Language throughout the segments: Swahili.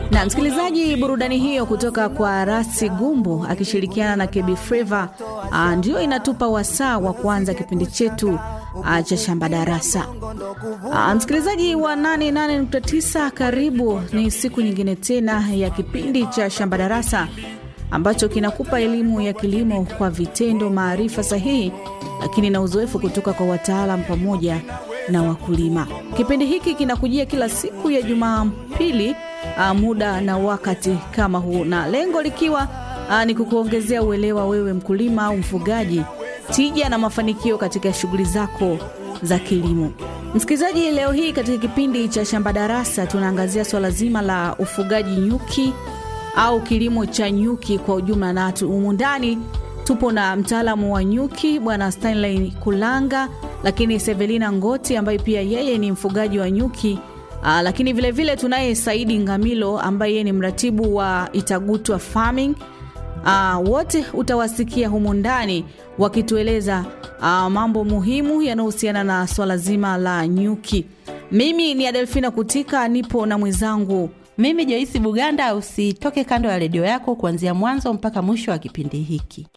Na msikilizaji, burudani hiyo kutoka kwa Rasi Gumbo akishirikiana na Kebi Flava ndio inatupa wasaa wa kuanza kipindi chetu ah, cha shamba darasa. Ah, Msikilizaji wa 88.9 karibu, ni siku nyingine tena ya kipindi cha shamba darasa ambacho kinakupa elimu ya kilimo kwa vitendo, maarifa sahihi, lakini na uzoefu kutoka kwa wataalam pamoja na wakulima. Kipindi hiki kinakujia kila siku ya Jumapili uh, muda na wakati kama huu, na lengo likiwa uh, ni kukuongezea uelewa wewe mkulima au mfugaji, tija na mafanikio katika shughuli zako za kilimo. Msikilizaji, leo hii katika kipindi cha shamba darasa tunaangazia swala zima la ufugaji nyuki au kilimo cha nyuki kwa ujumla, na humu ndani tupo na mtaalamu wa nyuki bwana Stanley Kulanga, lakini Sevelina Ngoti ambaye pia yeye ni mfugaji wa nyuki aa, lakini vilevile tunaye Saidi Ngamilo ambaye yeye ni mratibu wa Itagutwa Farming. Aa, wote utawasikia humu ndani wakitueleza aa, mambo muhimu yanayohusiana na swala zima la nyuki. Mimi ni Adelfina Kutika, nipo na mwenzangu Mimi Joisi Buganda. Usitoke kando ya redio yako kuanzia mwanzo mpaka mwisho wa kipindi hiki.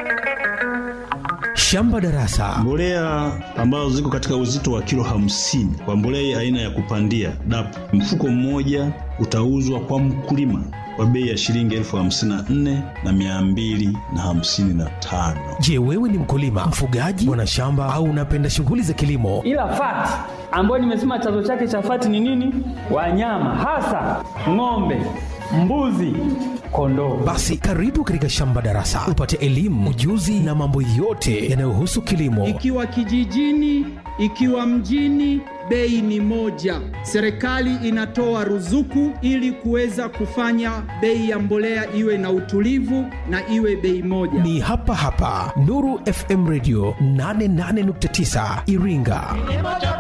Shamba darasa Mbolea ambazo ziko katika uzito wa kilo hamsini kwa mbolea aina ya kupandia DAP, mfuko mmoja utauzwa kwa mkulima kwa bei ya shilingi elfu hamsini na nne na mia mbili na hamsini na tano. Je, wewe ni mkulima, mfugaji, mwanashamba au unapenda shughuli za kilimo? ila fati ambayo nimesema chanzo chake cha fati ni nini? Wanyama hasa ng'ombe, mbuzi, kondoo. Basi karibu katika Shamba Darasa upate elimu, ujuzi na mambo yote yanayohusu kilimo. Ikiwa kijijini, ikiwa mjini, bei ni moja. Serikali inatoa ruzuku ili kuweza kufanya bei ya mbolea iwe na utulivu na iwe bei moja. Ni hapa hapa Nuru FM Radio 88.9 Iringa.